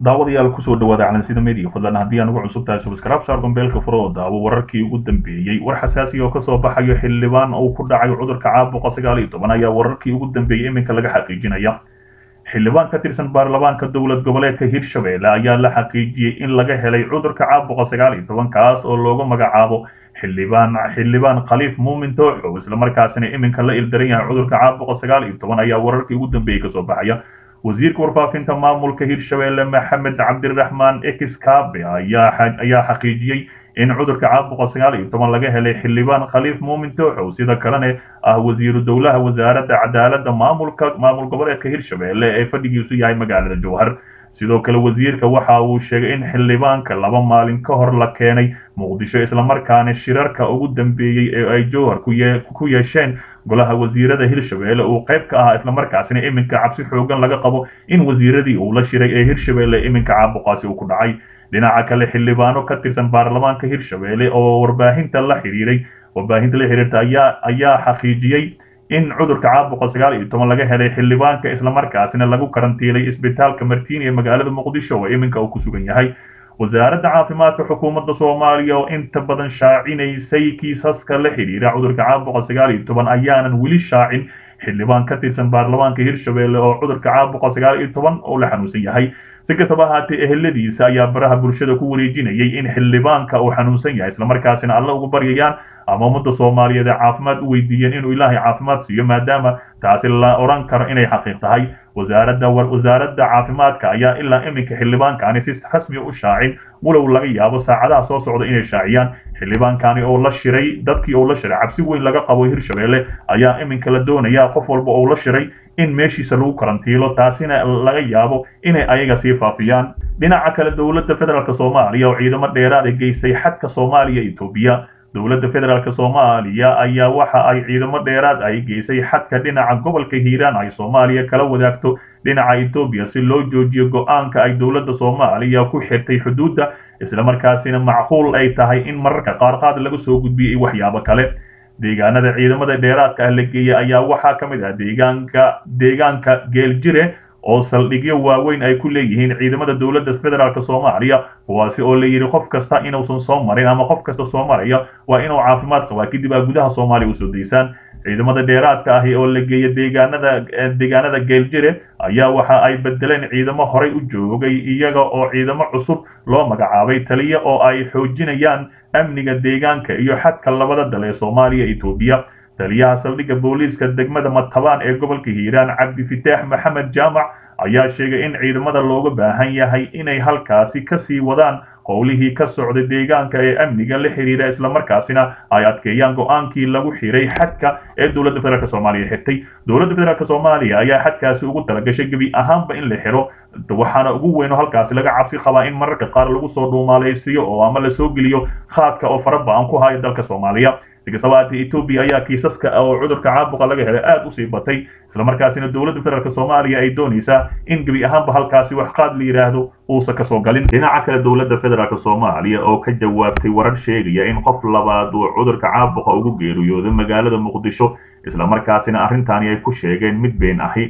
daawadayaal kusoo dhawaada calansida media fadlan haddii aan ugu cusub tahay subscribe saar gombeelka furo oo daawo wararkii ugu dambeeyey war xasaasi oo kasoo baxayo xildhibaan uu ku dhacay cudurka caabuqa sagaal iyo toban ayaa wararkii ugu dambeeyey iminka laga xaqiijinaya xildhibaan ka tirsan baarlamaanka dowlad goboleedka hirshabelle ayaa la xaqiijiyey in laga helay cudurka caabuqa sagaal iyo toban kaas oo loogu magacaabo xildhibaan xildhibaan khaliif muumin tooxow islamarkaasina iminka la ildaran yahay cudurka caabuqa sagaal iyo toban ayaa wararkii ugu dambeeyey kasoo baxaya wasiirka warfaafinta maamulka hirshabelle maxamed cabdiraxmaan excabe ayaa xaqiijiyey in cudurka caabuqa sagaal iyo toban laga helay xildhibaan khaliif muumin tooxow sida kalene ah wasiiru dowlaha wasaaradda cadaaladda maamulka maamul goboleedka hirshabelle ee fadhigiisu yahay magaalada jowhar sidoo kale wasiirka waxa uu sheegay in xildhibaanka laba maalin ka hor la keenay muqdisho islamarkaana shirarka ugu dambeeyey ee ay jowhar ku yeesheen golaha wasiirada hirshabelle uu qayb ka ahaa islamarkaasina iminka cabsi xoogan laga qabo in wasiiradii uu la shiray ee hirshabelle iminka caabuqaasi uu ku dhacay dhinaca kale xildhibaano ka tirsan baarlamaanka hirshabelle oo warbaahinta la xiriiray warbaahinta la xiriirta ayaa ayaa xaqiijiyey in cudurka caabuqa sagaal iyo toban laga helay xildhibaanka islamarkaasina lagu karantiilay isbitaalka martiini ee magaalada muqdisho oo iminka uu ku sugan yahay wasaaradda caafimaadka xukuumadda soomaaliya oo inta badan shaacinaysay kiisaska la xidhiira cudurka caabuqa sagaal iyo toban ayaanan weli shaacin xildhibaan ka tirsan baarlamaanka hirshabelle oo cudurka caabuqa sagaal iyo toban oo la xanuunsan yahay si kastaba ahaatee eheladiisa ayaa baraha bulshada ku wareejinayay in xildhibaanka uu xanuunsan yahay islamarkaasina alle ugu baryayaan ama ummadda soomaaliyeed ee caafimaad u weydiiyeen inuu ilaahay caafimaad siiyo maadaama taasi la odhan karo inay xaqiiq tahay wasaaradda wasaaradda caafimaadka ayaa ilaa iminka xildhibaankaani si rasmi u shaacin walow laga yaabo saacadaha soo socda inay shaaciyaan xildhibaankani oo la shiray dadkii oo la shiray cabsi weyn laga qabo hirshabelle ayaa iminka la doonaya qof walba oo la shiray in meeshiisa lagu karantiilo taasina laga yaabo inay ayaga sii faafiyaan dhinaca kale dowladda federaalk soomaaliya oo ciidamo dheeraad ay geystay xadka soomaaliya etoobiya dowladda federaalk soomaaliya ayaa waxa ay ciidamo dheeraad ay geysay xadka dhinaca gobolka hiiraan ay soomaaliya kala wadaagto dhinaca etoobiya si loo joojiyo go-aanka ay dowladda soomaaliya ku xirtay xuduudda islamarkaasina macquul ay tahay in mararka qaarqaad laga soo gudbiyay waxyaabo kale deegaanada ciidamada dheeraadka ah la geeyey ayaa waxaa ka mid ah deegaanka deegaanka geeljire oo saldhigyo waaweyn ay ku leeyihiin ciidamada dowladda federaalk soomaaliya kuwaasi oo la yidhi qof kasta inuusan soo marin ama qof kasta soo maraya waa inuu caafimaad qabaa kadib aa gudaha soomaaliya usoo daysaan ciidamada dheeraadka ahi oo la geeya deegaanada deegaanada geeljire ayaa waxa ay bedeleen ciidamo horay u joogay iyaga oo ciidamo cusub loo magacaabay taliya oo ay xoojinayaan amniga deegaanka iyo xadka labada dal ee soomaaliya etoobiya taliyaha saldhigga booliiska degmada matabaan ee gobolka hiiraan cabdifitaax maxamed jaamac ayaa sheegay in ciidamada looga baahan yahay inay halkaasi kasii wadaan howlihii ka socda deegaanka ee amniga la xiriira islamarkaasina ay adkeeyaan go-aankii lagu xiray xadka ee dowladda federaalk soomaaliya xirtay dowladda federaalk soomaaliya ayaa xadkaasi ugu talagashay gebi ahaanba in la xiro waxaana ugu weyn oo halkaasi laga cabsi qabaa in mararka qaar lagu soo dhuumaalaystiyo oo ama lasoo geliyo khaadka oo faraba-an ku haya dalka soomaaliya si kastaba haatee etoobiya ayaa kiisaska oo cudurka caabuqa laga helay aada usii batay islamarkaasina dowladda federaalk soomaaliya ay doonaysaa in gebi ahaanba halkaasi wax qaad la yidhaahdo uusan kasoo galin dhinaca kale dowladda federaalk soomaaliya oo ka jawaabtay warar sheegaya in qof labaad uu cudurka caabuqa ugu geeriyooday magaalada muqdisho islamarkaasina arrintaani ay ku sheegeen mid been ahi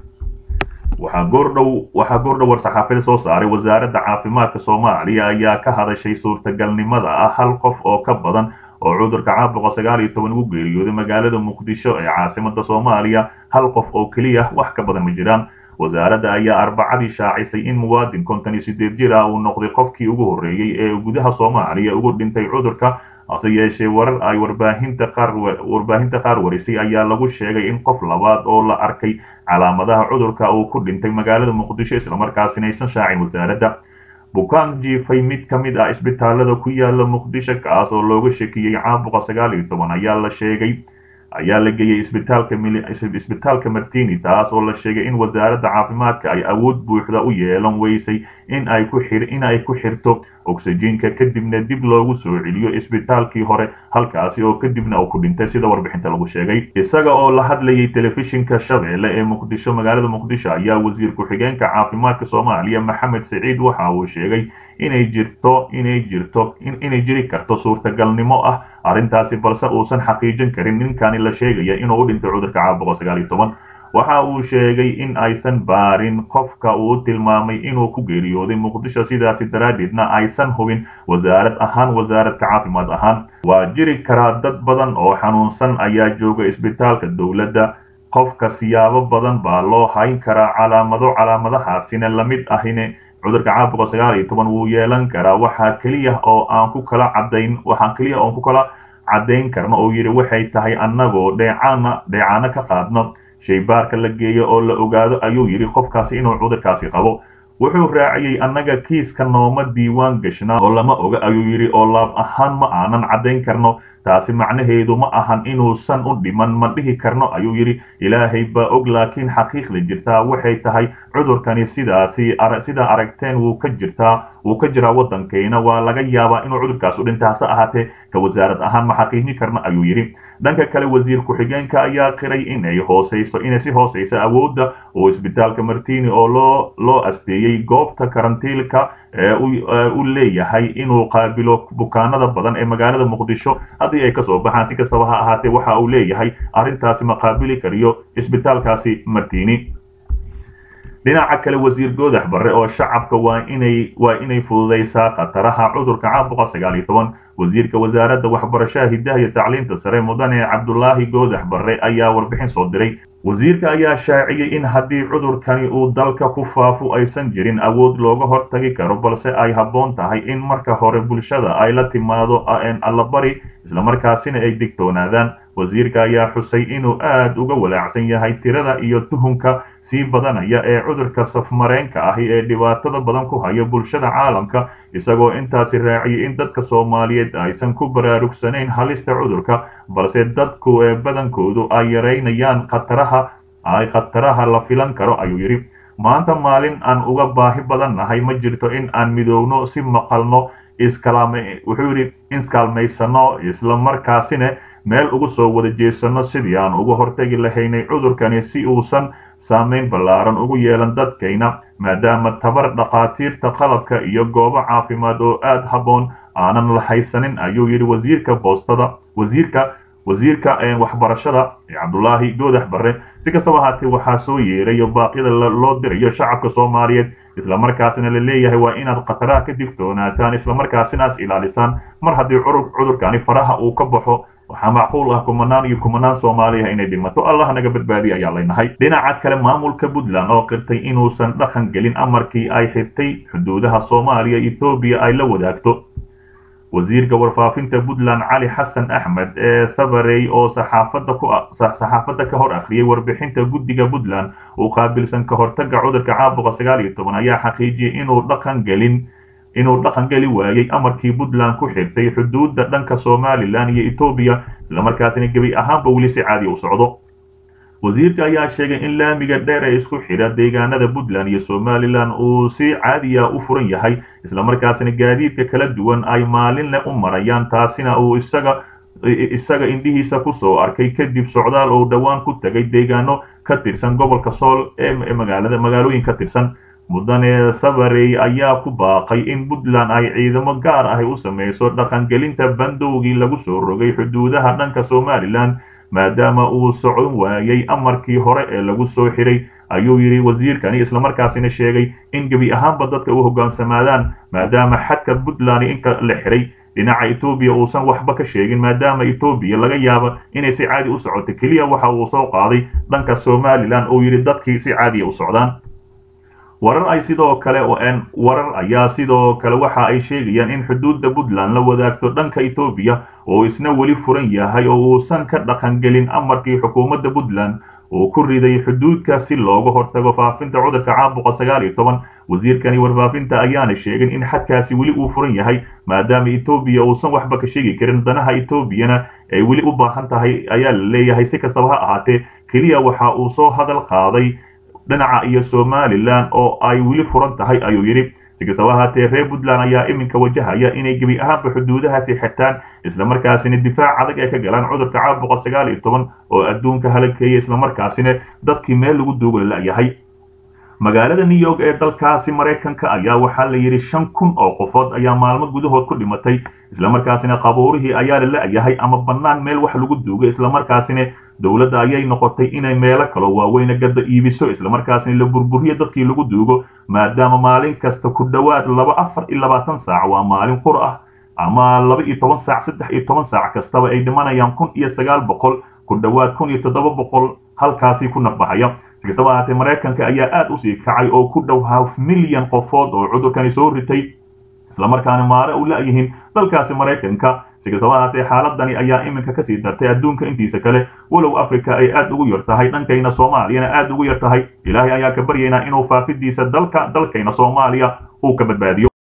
waxaa goordhow waxaa goordhow war-saxaafada soo saaray wasaaradda caafimaadka soomaaliya ayaa ka hadashay suurtagalnimada ah hal qof oo ka badan oo cudurka caabuqa sagaal iyo toban ugu geeriyooday magaalada muqdisho ee caasimada soomaaliya hal qof oo keliya wax ka badan ma jiraan wasaaradda ayaa arbacadii shaacisay in muwaadin konton iyo sideed jir ah uu noqday qofkii ugu horreeyey ee gudaha soomaaliya ugu dhintay cudurka hase yeeshee warar ay warbaahinta qaar warbaahinta qaar warisay ayaa lagu sheegay in qof labaad oo la arkay calaamadaha cudurka uu ku dhintay magaalada muqdisho islamarkaasina aysan shaacin wasaaradda bukaan jiifay mid ka mid ah isbitaalada ku yaala muqdisho kaas oo looga shakiyey caabuqa sagaal iyo toban ayaa la sheegay ayaa la geeyey isbitaalka isbitaalka martini taas oo la sheegay in wasaaradda caafimaadka ay awood buuxda u yeelan weysay in ay ku xir in ay ku xirto oksijiinka kadibna dib loogu soo celiyo isbitaalkii hore halkaasi oo kadibna uu ku dhintay sida warbixinta lagu sheegay isaga oo la hadlayay telefishinka shabeelle ee muqdisho magaalada muqdisho ayaa wasiir ku-xigeenka caafimaadka soomaaliya maxamed saciid waxa uu sheegay inay jirto inay jirto inay jiri karto suurtagalnimo ah arrintaasi balse uusan xaqiijin karin ninkani la sheegaya inuu u dhintay cudurka caabuqa sagaal iyo toban waxa uu sheegay in aysan baarin qofka uu tilmaamay inuu ku geeriyooday muqdisho sidaasi daraaddeedna aysan hubin wasaarad ahaan wasaaradka caafimaad ahaan waa jiri karaa dad badan oo xanuunsan ayaa jooga isbitaalka dowladda qofka siyaabo badan baa loo hayn karaa calaamado calaamadahaasina lamid ahine cudurka caabuqa sagaal iyo toban wuu yeelan karaa waxaa keliya oo aan ku kala cadayn waxaa keliya oon ku kala caddayn karno oo yidhi waxay tahay annagoo dheecaana dheecaano ka qaadno shaybaarka la geeyo oo la ogaado ayuu yidhi qofkaasi inuu cudurkaasi qabo wuxuu raaciyey annaga kiiska nooma diiwaan gashna oo lama oga ayuu yidhi oo laab ahaan ma aanan caddayn karno taasi macnaheedu ma ahan inuusan u dhiman ma dhihi karno ayuu yidhi ilaahay baa og laakiin xaqiiqda jirtaa waxay tahay cudurkani sidaasi sidaa aragteen wuu ka jirtaa wuu ka jiraa waddankeena waa laga yaabaa inuu cudurkaas u dhinta hase ahaatee ka wasaarad ahaan ma xaqiijin karno ayuu yidhi dhanka kale wasiir ku-xigeenka ayaa qiray inay hooseyso inay si hooseysa awoodda oo isbitaalka martini oo loo loo asteeyey goobta karantiilka ee u leeyahay inuu qaabilo bukaanada badan ee magaalada muqdisho haddii ay kasoo baxaan si kastaba ha ahaatee waxa uu leeyahay arrintaasi ma qaabili kariyo isbitaalkaasi martini dhinaca kale wasiir goodax barre oo shacabka waa inay waa inay fududaysaa khataraha cudurka caabuqa sagaal iyo toban wasiirka wasaaradda waxbarashada hidaha iyo tacliinta sare mudane cabdulaahi goodax barre ayaa warbixin soo diray wasiirka ayaa shaaciyey in haddii cudurkani uu dalka ku faafo aysan jirin awood looga hortagi karo balse ay habboon tahay in marka hore bulshada ay la timaado allabari islamarkaasina ay digtoonaadaan wasiirka ayaa xusay inuu aad uga walaacsan yahay tirada iyo tuhunka sii badanaya ee cudurka safmareenka ahi ee dhibaatada badan ku haya bulshada caalamka isagoo intaasi raaciyay in dadka soomaaliyeed aysan ku baraarugsanayn halista cudurka balse dadku ee badankoodu ay yaraynayaan khataraha ay khataraha la filan karo ayuu yidhi maanta maalin aan uga baahi badan nahay ma jirto in aan midoowno si maqalno iskalaame wuxuu yidhi iskaalmaysano isla markaasina meel ugu soo wada jeesano sidii aan uga hortagi lahaynay cudurkani si uusan saamayn ballaaran ugu yeelan dadkayna maadaama tabar dhakhaatiirta qalabka iyo goobo caafimaad oo aad habboon aanan la haysanin ayuu yidhi wasiirka boostada wasiirka wasiirka waxbarashada cabdulaahi goodax barre si kastaba ahaatee waxaa soo yeerayo baaqyada loo dirayo shacabka soomaaliyeed islamarkaasina la leeyahay waa inaad khataraha ka digtoonaataan islamarkaasina as ilaalisaan mar haddii cudurkani faraha uu ka baxo waxaa macquul ah kumanaan iyo kumanaan soomaaliya inay dhimato allah naga badbaadiya ayaa leynahay dhinaca kale maamulka puntland oo qirtay inuusan dhaqan gelin amarkii ay xirtay xuduudaha soomaaliya ethoobiya ay la wadaagto wasiirka warfaafinta puntland cali xasan axmed ee sabarey oo saxaafadda ku saxaafadda ka hor akhriyay warbixinta guddiga puntland uu qaabilsan ka hortagga cudurka caabuqa sagaal iyo toban ayaa xaqiijiyey inuu dhaqan gelin inuu dhaqan geli waayey amarkii puntland ku xirtay xuduudda dhanka somalilan iyo etoobiya islamarkaasina gebi ahaanba weli si caadiya u socdo wasiirka ayaa sheegay in laamiga dheer ee isku xidha deegaanada puntland iyo somalilan uu si caadiya u furan yahay islamarkaasina gaadiidka kala duwan ay maalinle u marayaan taasina uu isaga isaga indhihiisa kusoo arkay kadib socdaal uu dhowaan ku tegay deegaano ka tirsan gobolka sool ee magaalada magaalooyin ka tirsan mudane sabarey ayaa ku baaqay in puntland ay ciidamo gaar ah u samayso dhaqangelinta bandowgii lagu soo rogay xuduudaha dhanka somalilan maadaama uu socon waayey amarkii hore ee lagu soo xiray ayuu yidhi wasiirkani islamarkaasina sheegay in gebi ahaanba dadka u hoggaansamaadaan maadaama xadka puntland inka la xiray dhinaca etoobiya uusan waxba ka sheegin maadaama etoobiya laga yaabo inay si caadi u socoto keliya waxa uu soo qaaday dhanka somalilan uu yidhi dadkii si caadiya u socdaan warar ay sidoo kale warar ayaa sidoo kale waxa ay sheegayaan in xuduudda puntland la wadaagto dhanka etoobiya oo isna weli furan yahay oo uusan ka dhaqangelin amarkii xukuumadda puntland uu ku riday xuduudka si looga hortago faafinta cudurka caabuqa sagaal iyo toban wasiirkani warfaafinta ayaana sheegin in xadkaasi weli uu furan yahay maadaama etoobiya uusan waxba ka sheegi karin danaha etoobiyana ay weli u baahan tahay ayaa la leeyahay si kastaba ha ahaatee keliya waxa uu soo hadal qaaday dhinaca iyo somalilan oo ay weli furan tahay ayuu yidhi si kastaba ahaatee reer puntland ayaa iminka wajahaya inay gebi ahaanba xuduudahaasi xirtaan islamarkaasina difaac adag ay ka galaan cudurka caabuqa sagaal iyo toban oo adduunka halakeeya islamarkaasina dadkii meel lagu duugla la'yahay magaalada new york ee dalkaasi maraykanka ayaa waxaa la yidhi shan kun oo qofood ayaa maalmo gudahood ku dhimatay islamarkaasina qabuurihii ayaa la la-yahay ama bannaan meel wax lagu duugay islamarkaasina dowladda ayay noqotay inay meelo kaloo waaweyna gadda iibiso islamarkaasina la burburiyo dadkii lagu duugo maadaama maalin kasta ku dhowaad laba afar iyo labaatan saac waa maalin qur ah ama laba iyo toban saac saddex iyo toban saac kastaba ay dhimanayaan kun iyo sagaal boqol ku dhowaad kun iyo toddoba boqol halkaasi ku nafbahaya si kastaba ahaatee maraykanka ayaa aad usii kacay oo ku dhow half milyan qofood oo cudurkani soo ritay islamarkaana maare u la-yihiin dalkaasi maraykanka si kastaba ahaatee xaaladani ayaa iminka kasii dartay adduunka intiisa kale walow africa ay aad ugu yar tahay dhankayna soomaaliyana aad ugu yar tahay ilaahay ayaa ka baryaynaa inuu faafidiisa dalka dalkayna soomaaliya uu ka badbaadiyo